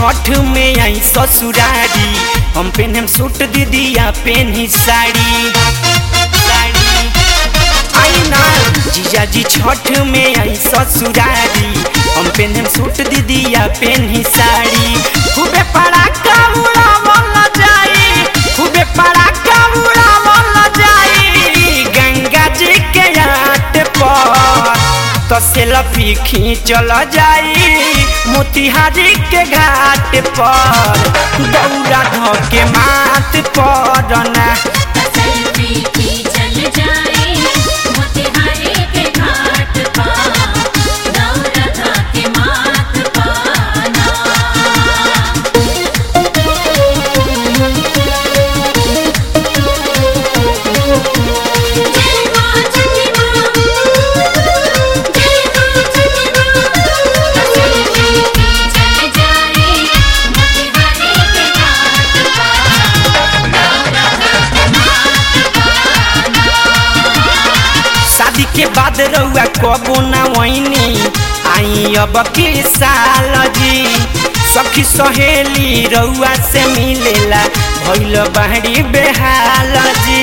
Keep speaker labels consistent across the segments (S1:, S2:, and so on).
S1: छठ में आई ससुरारी हम पेनम सूट दीदिया पेनी साड़ी साड़ी आई ना जीजा जी छठ में आई ससुरारी हम पेनम सूट दीदिया पेनी साड़ी खूबे पड़ाका उड़ावल जाई खूबे पड़ाका उड़ावल जाई गंगा जी के घाट पर तो सेल्फी खींचल जाई मोतिहारी के घाट पर दौरा धके माथ पर ना
S2: सेल्फी खींचल जाए मोतिहारी के घाट पर दौलत के माथ पाना जय मां छठी मां जय मां छठी मां सेल्फी खींचल जाए मोतिहारी के घाट पर दौलत के माथ
S1: शादी के बाद रउआ कबो ना वहीनी आई अब के साल जी सखी सहेली रउआ से मिलेला भइल बाहरी बेहाल जी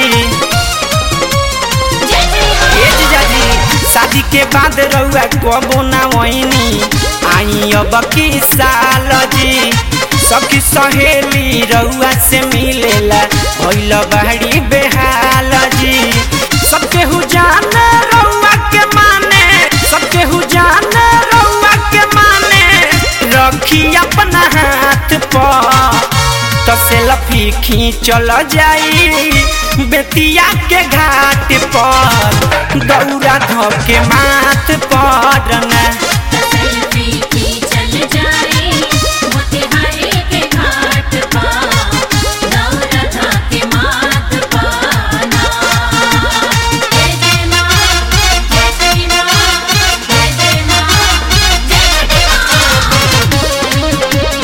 S2: जय जय
S1: ए जीजाजी शादी के बाद रउआ कबो ना वहीनी आई अब की साल जी सखी सहेली रउआ से मिलेला भइल बाहरी बेहाल जी सबके हु जाने रउआ के माने सबके हु जाने रउआ के माने रखी अपना हाथ पर तो सेल्फी खींचल जाई बेतिया के घाट पर दौरा धके माथ पर ना
S2: सेल्फी खींचल जाए मोतिहारी के घाट पर दौलत के माथ पाना जय जय मां जय जय मां जय जय मां जय जय मां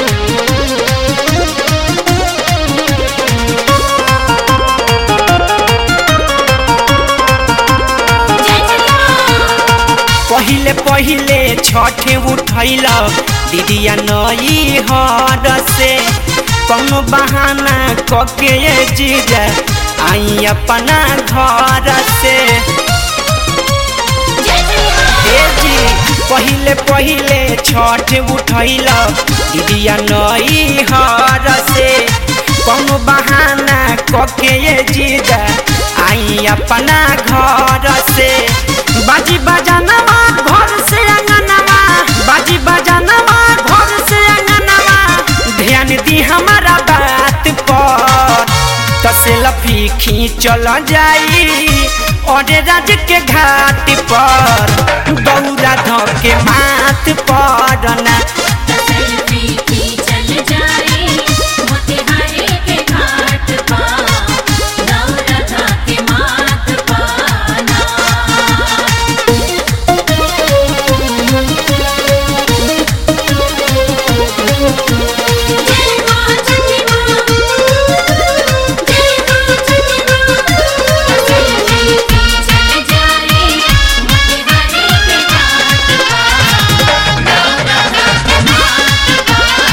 S2: जय जय मां
S1: पहिले पहिले छठे उठैल दीदिया नई हर से कौनो बहाना कके ये जीजा आई अपना घर से
S2: जय जय मां
S1: ए जी पहिले पहिले छठ उठैल दीदिया नई हर से कौनो बहाना कके ये जीजा आई अपना घर से बाजी बजानवा घर से अंगनवा बाजी बजानवा घर से अंगनवा ध्यान दी हमारा बात पर तो सेल्फी खींचल जाई और राज के घाट पर दौरा धके माथ पर ना
S2: सेल्फी खींचल जाए मोतिहारी के घाट पर दौलत के माथ पाना जय मां छठी मां जय मां छठी मां सेल्फी खींचल जाए मोतिहारी के घाट पर दौलत के माथ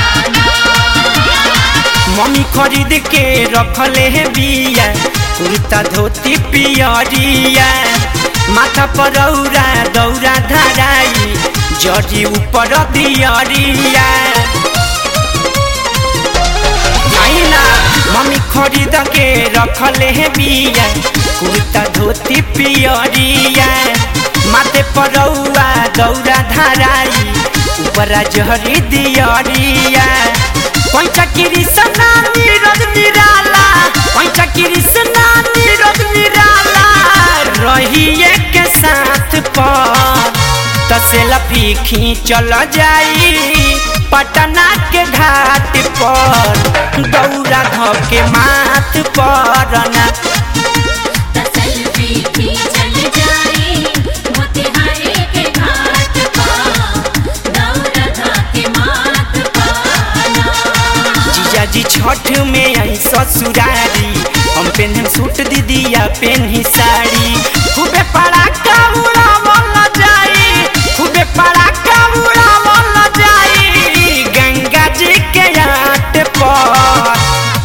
S2: पाना
S1: मम्मी खरीद के रखले है बिया कुर्ता धोती पियरिया माथा पर औरा दौरा धराई जड़ी ऊपर दियरिया आईना मम्मी खरीद के रखले है बिया कुर्ता धोती पियरिया माथे पर औरा दौरा धराई ऊपर जहरी दियरिया पैसा कृष्णा नीरज निराला पैसा कृष्णा नीरज निराला रहिए के साथ पर तो सेल्फी खींचल जाई पटना के घाट पर दौरा धके माथ पर ना
S2: सेल्फी खींचल जाए मोतिहारी के घाट पर दौलत के माथ पाना
S1: जीजा जी छठ में आई ससुरारी हम पेन सूट दीदिया पेन साड़ी खूबे पड़ाका उड़ावल जाई खूबे पड़ाका उड़ावल जाई गंगा जी के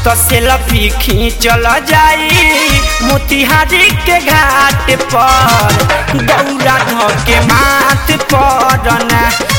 S1: तो सेल्फी खींचल जाई मोतिहारी के घाट पर गौरा ध के माथ पर ना